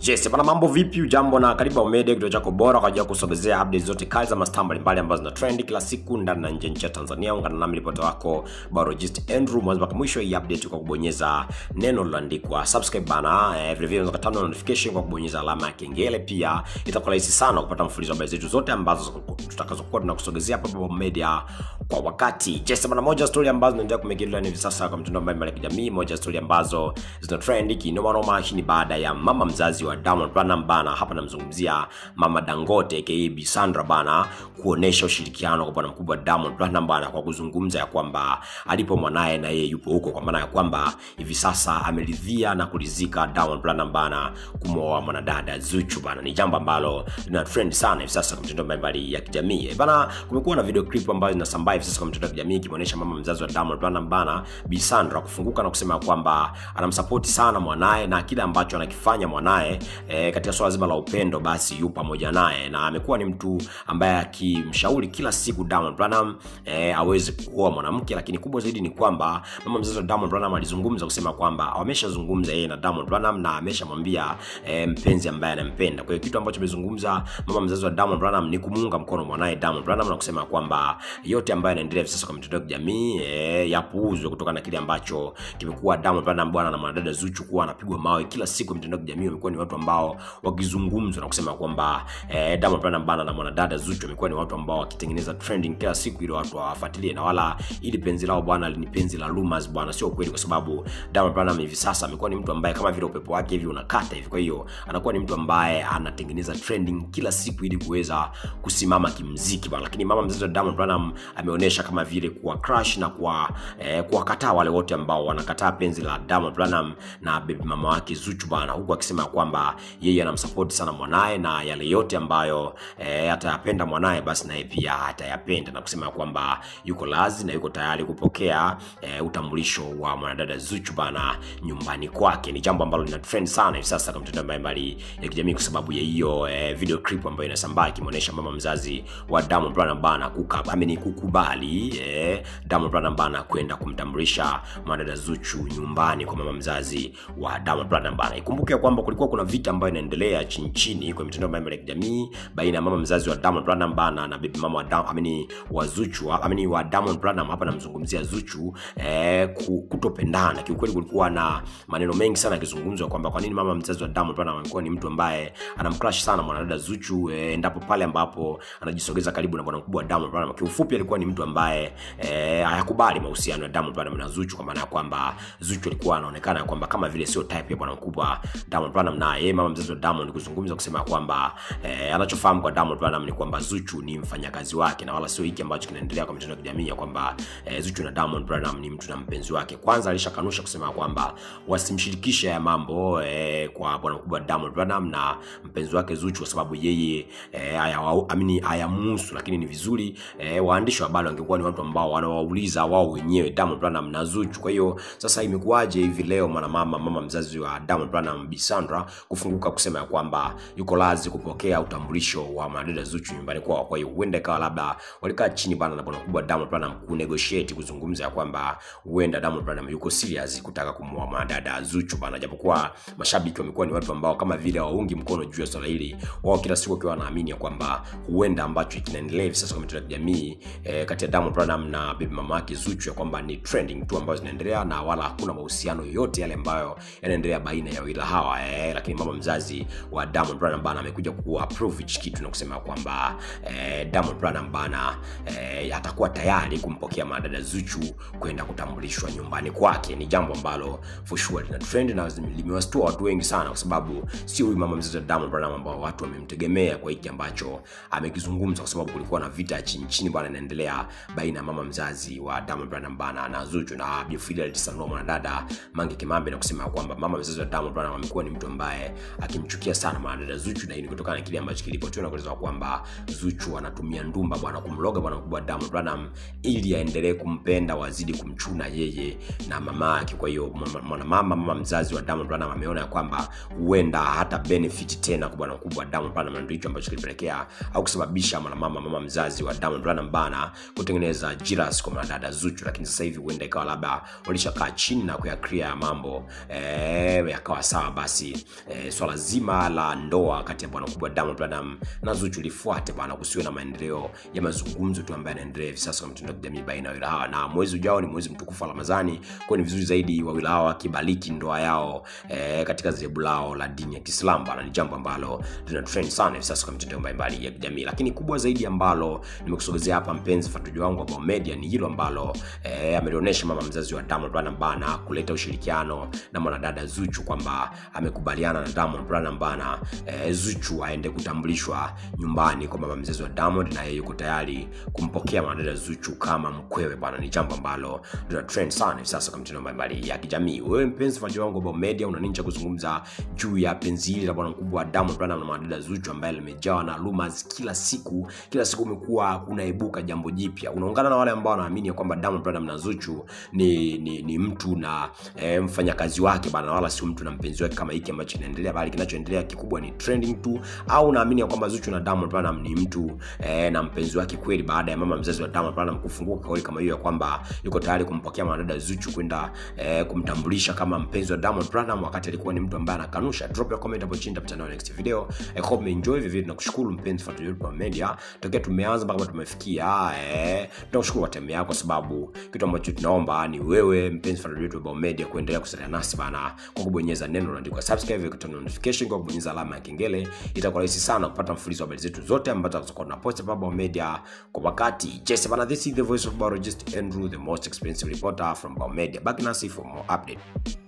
Yes, bana mambo vipi? Ujambo na karibu Ao Media, kituo chako bora kwa ajili ya kusogezea updates zote kali za mastaa mbalimbali ambazo zina trend kila siku ndani na nje nchi ya Tanzania. Ungana nami ripota wako Barogist Andrew mwanzo mpaka mwisho hii update kwa kubonyeza neno lililoandikwa subscribe bana. Eh, vile vile unaweza kutana na notification kwa kubonyeza alama ya kengele. Pia itakuwa rahisi sana kupata mfululizo wa habari zetu zote ambazo tutakazokuwa tunakusogezea hapa Ao Media kwa wakati. Yes, bana moja story ambazo zinaendelea kumegelewa hivi sasa kwa mtandao mbalimbali ya kijamii, moja story ambazo zina trend kinoma noma. Hii ni baada ya mama mzazi wa Diamond Platnumz bana, hapa namzungumzia mama Dangote aka Bi Sandra bana, kuonesha ushirikiano kwa bwana mkubwa Diamond Platnumz bana, kwa kuzungumza ya kwamba alipo mwanaye na yeye yupo huko, kwa maana ya kwamba hivi sasa ameridhia na kuridhika Diamond Platnumz bana kumwoa mwanadada Zuchu bana. Ni jambo ambalo lina trend sana hivi sasa kwa mitandao mbalimbali ya kijamii Eh, bana. Kumekuwa na video clip ambazo zinasambaa hivi sasa kwa mitandao ya kijamii ikimuonesha mama mzazi wa Diamond Platnumz bana, Bi Sandra kufunguka na kusema kwamba anamsupport sana mwanaye na kile ambacho anakifanya mwanaye e, katika swala zima la upendo basi yu pamoja naye, na amekuwa ni mtu ambaye akimshauri kila siku Diamond Platnumz e, aweze kuoa mwanamke, lakini kubwa zaidi ni kwamba mama mzazi wa Diamond Platnumz alizungumza kusema kwamba wameshazungumza yeye na Diamond Platnumz na ameshamwambia e, mpenzi ambaye anampenda. Kwa hiyo kitu ambacho amezungumza mama mzazi wa Diamond Platnumz ni kumuunga mkono mwanaye Diamond Platnumz na kusema kwamba yote ambayo yanaendelea hivi sasa kwa mitandao ya kijamii e, yapuuzwe kutokana na kile ambacho kimekuwa Diamond Platnumz bwana na mwanadada Zuchu kuwa anapigwa mawe kila siku mitandao ya kijamii. Wamekuwa ni watu ambao wakizungumzwa na kusema kwamba eh, Diamond Platnumz bana na mwanadada Zuchu wamekuwa ni watu ambao wakitengeneza trending kila siku ili watu wafuatilie, na wala ili penzi lao bwana ni penzi la rumors bwana, sio kweli, kwa sababu Diamond Platnumz hivi sasa amekuwa ni mtu ambaye kama vile upepo wake hivi unakata hivi. Kwa hiyo anakuwa ni mtu ambaye anatengeneza trending kila siku ili kuweza kusimama kimziki bwana, lakini mama mzazi wa Diamond Platnumz ameonyesha kama vile kuwa crush na kuwa eh, kuwakataa wale wote ambao wanakataa penzi la Diamond Platnumz na baby mama wake Zuchu bana, huku akisema kwamba yeye anamsupport sana mwanaye na yale yote ambayo e, atayapenda mwanaye basi naye pia atayapenda, na kusema kwamba yuko lazi na yuko tayari kupokea e, utambulisho wa mwanadada Zuchu bana nyumbani kwake. Ni jambo ambalo lina trend sana hivi sasa kwa mitandao mbalimbali ya kijamii kwa sababu ya hiyo e, video clip ambayo inasambaa ikimuonesha mama mzazi wa Diamond Platnumz bana kuka ameni kukubali e, Diamond Platnumz bana kwenda kumtambulisha mwanadada Zuchu nyumbani kwa mama mzazi wa Diamond Platnumz bana. Ikumbuke kwamba kulikuwa kuna vita ambayo inaendelea chini chini kwa mitandao mbalimbali ya kijamii baina ya mama mzazi wa Diamond Platnumz bana na baby mama wa Diamond amini wa Zuchu amini wa Diamond Platnumz hapa namzungumzia Zuchu eh, kutopendana. Kiukweli kulikuwa na maneno mengi sana yakizungumzwa kwamba kwa nini mama mzazi wa Diamond Platnumz amekuwa ni mtu ambaye anamcrush sana mwanadada Zuchu eh, endapo pale ambapo anajisogeza karibu na bwana mkubwa wa Diamond Platnumz. Kiufupi alikuwa ni mtu ambaye eh, hayakubali mahusiano ya Diamond Platnumz na Zuchu kwa maana ya kwamba Zuchu alikuwa anaonekana kwamba kama vile sio type ya bwana mkubwa Diamond Platnumz na yeye mama mzazi wa Diamond kuzungumza kusema kwamba eh, anachofahamu kwa Diamond Platnumz ni kwamba Zuchu ni mfanyakazi wake na wala sio hiki ambacho kinaendelea kwa mitandao ya kijamii ya kwamba eh, Zuchu na Diamond Platnumz ni mtu na mpenzi wake. Kwanza alishakanusha kusema kwamba wasimshirikishe ya mambo eh, kwa bwana mkubwa Diamond Platnumz na mpenzi wake Zuchu kwa sababu yeye eh, amini hayamuhusu, lakini ni vizuri eh, waandishi wa habari wangekuwa ni watu ambao wanawauliza wao wenyewe Diamond Platnumz na Zuchu. Kwa hiyo sasa imekuwaje hivi leo mwanamama mama mzazi wa Diamond Platnumz Bi Sandra kufunguka kusema ya kwamba yuko lazi kupokea utambulisho wa mwanadada Zuchu nyumbani kwao. Kwa hiyo huenda ikawa labda walikaa chini bana na bwana mkubwa Diamond Platnumz ku negotiate kuzungumza ya kwamba huenda Diamond Platnumz yuko serious kutaka kumwoa mwanadada Zuchu bana, japokuwa mashabiki wamekuwa ni watu ambao kama vile waungi mkono juu ya swala hili, wao kila siku wakiwa wanaamini ya kwamba huenda ambacho kinaendelea hivi sasa kwa mitandao ya kijamii eh, kati ya Diamond Platnumz na baby mama yake Zuchu ya kwamba ni trending tu ambazo zinaendelea na wala hakuna mahusiano yoyote yale ambayo yanaendelea baina ya wawili hawa eh, lakini mama mzazi wa Diamond Platnumz bana amekuja ku approve hichi kitu na kusema kwamba eh, Diamond Platnumz bana eh, atakuwa tayari kumpokea madada Zuchu kwenda kutambulishwa nyumbani kwake. Ni jambo ambalo for sure lina trend na limewastua watu wengi sana, kwa sababu sio huyu mama mzazi wa Diamond Platnumz ambao watu wamemtegemea kwa hiki ambacho amekizungumza, kwa sababu kulikuwa na vita chini chini bana inaendelea baina ya mama mzazi wa Diamond Platnumz bana na Zuchu na Bi Fidelity Sanua mwanadada Mange Kimambe na kusema kwamba mama mzazi wa Diamond Platnumz amekuwa ni mtu ambaye akimchukia sana mwanadada Zuchu, na hii ni kutokana na kile ambacho kilipotiwa na kueleza kwamba Zuchu anatumia ndumba bwana kumloga bwana mkubwa Diamond Platnumz ili aendelee kumpenda, wazidi kumchuna yeye na mama yake. Kwa hiyo mwanamama mama mzazi wa Diamond Platnumz ameona ya kwamba huenda hata benefit tena kwa bwana mkubwa Diamond Platnumz, ndio hicho ambacho kilipelekea au kusababisha mwanamama mama mzazi wa Diamond Platnumz bana kutengeneza jiras kwa mwanadada Zuchu, lakini sasa hivi huenda ikawa labda walishakaa chini na kuya clear mambo eh, yakawa sawa basi eh, swala zima la ndoa kati ya bwana mkubwa Diamond Platnumz na Zuchu lifuate bwana, kusiwe na maendeleo ya mazungumzo tu ambayo yanaendelea hivi sasa kwa mitandao ya kijamii baina ya wawili hawa, na mwezi ujao ni mwezi mtukufu wa Ramadhani, kwa ni vizuri zaidi wawili hawa wakibariki ndoa yao eh, katika dhehebu lao la dini ya Kiislamu bwana, ni jambo ambalo lina trend sana hivi sasa kwa mitandao mbalimbali ya kijamii, lakini kubwa zaidi ambalo nimekusogezea hapa mpenzi fatuji wangu wa Bao Media ni hilo ambalo eh, amelionyesha mama mzazi wa Diamond Platnumz bana kuleta ushirikiano na mwanadada Zuchu kwamba amekubaliana na Diamond Platnumz bana eh, Zuchu aende kutambulishwa nyumbani kwa mama mzazi wa Diamond na yeye yuko tayari kumpokea mwanadada Zuchu kama mkwewe bana. Ni jambo ambalo lina trend sana hivi sasa kwa mitandao mbalimbali ya kijamii. Wewe mpenzi fatuji wangu wa Bao Media, una nini cha kuzungumza juu ya penzi hili la bwana mkubwa wa Diamond Platnumz na mwanadada Zuchu ambaye limejawa na rumors kila siku, kila siku umekuwa kunaibuka jambo jipya. Unaungana na wale ambao wanaamini ya kwamba Diamond Platnumz na Zuchu ni, ni, ni mtu na e, mfanyakazi wake bana, wala sio mtu na mpenzi wake kama hiki ambacho kinaendelea, bali kinachoendelea kikubwa ni trending tu, au unaamini ya kwamba Zuchu na Diamond Platnumz ni mtu e, na mpenzi wake kweli, baada ya mama mzazi wa Diamond Platnumz kufunguka kauli kama hiyo ya kwamba yuko tayari kumpokea mwanadada Zuchu kwenda e, kumtambulisha kama mpenzi wa Diamond Platnumz, wakati alikuwa ni mtu ambaye anakanusha. Drop your comment hapo chini, tutakutana next video. I hope you enjoy video. Nakushukuru mpenzi fuatiliaji wa Media, tokea tumeanza mpaka tumefikia eh, tunakushukuru kwa time yako, sababu kitu ambacho tunaomba ni wewe mpenzi fuatiliaji wa Media kuendelea kusalia nasi bana, kwa kubonyeza neno lililoandikwa subscribe, kwa notification, kwa kubonyeza alama ya kengele. Itakuwa rahisi sana kupata mfululizo wa habari zetu zote ambazo tutakuwa tunapost hapa Bao Media kwa wakati. Yes bana, this is the voice of biologist Andrew, the most expensive reporter from Bao Media. Back nasi for more update.